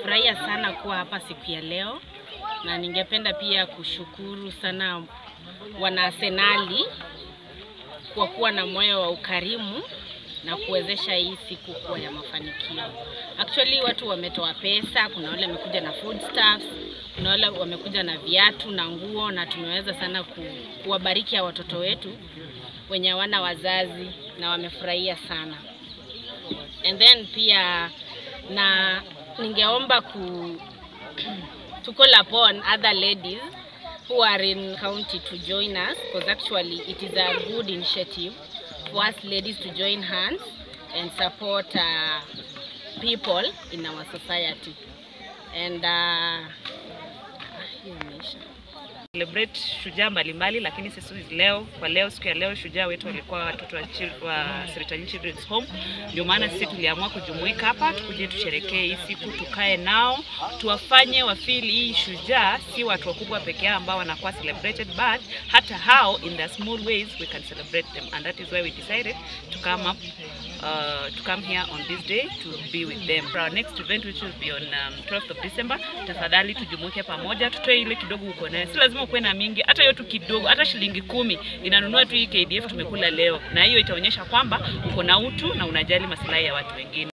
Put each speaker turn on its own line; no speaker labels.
Nimefurahia sana kuwa hapa siku ya leo na ningependa pia kushukuru sana wanaasenali kwa kuwa na moyo wa ukarimu na kuwezesha hii siku kuwa ya mafanikio. Actually watu wametoa pesa, kuna wale wamekuja na foodstuffs, kuna wale wamekuja na viatu na nguo, na tumeweza sana ku, kuwabariki hawa watoto wetu wenye hawana wazazi na wamefurahia sana. And then pia na ningeomba ku to call upon other ladies who are in county to join us because actually it is a good initiative for us ladies to join hands and support uh, people in our society and uh, hiyo imeisha.
celebrate shujaa mbalimbali, lakini sisi leo kwa leo, siku ya leo, shujaa wetu walikuwa watoto wa, chil- wa Seritani Children's Home. Ndio maana sisi tuliamua kujumuika hapa tukuje tusherekee hii siku, tukae nao, tuwafanye wafili hii shujaa si watu wakubwa peke yao ambao wanakuwa celebrated, but hata hao in the small ways we can celebrate them and that is why we decided to come up uh, to come here on this day to be with them. For our next event which will be on um, 12th of December, tafadhali tujumuike pamoja, tutoe ile kidogo uko nayo. Si lazima ukuwe na mingi, hata hiyo tu kidogo, hata shilingi kumi inanunua tu hii KDF tumekula leo, na hiyo itaonyesha kwamba uko na utu na unajali maslahi ya watu wengine.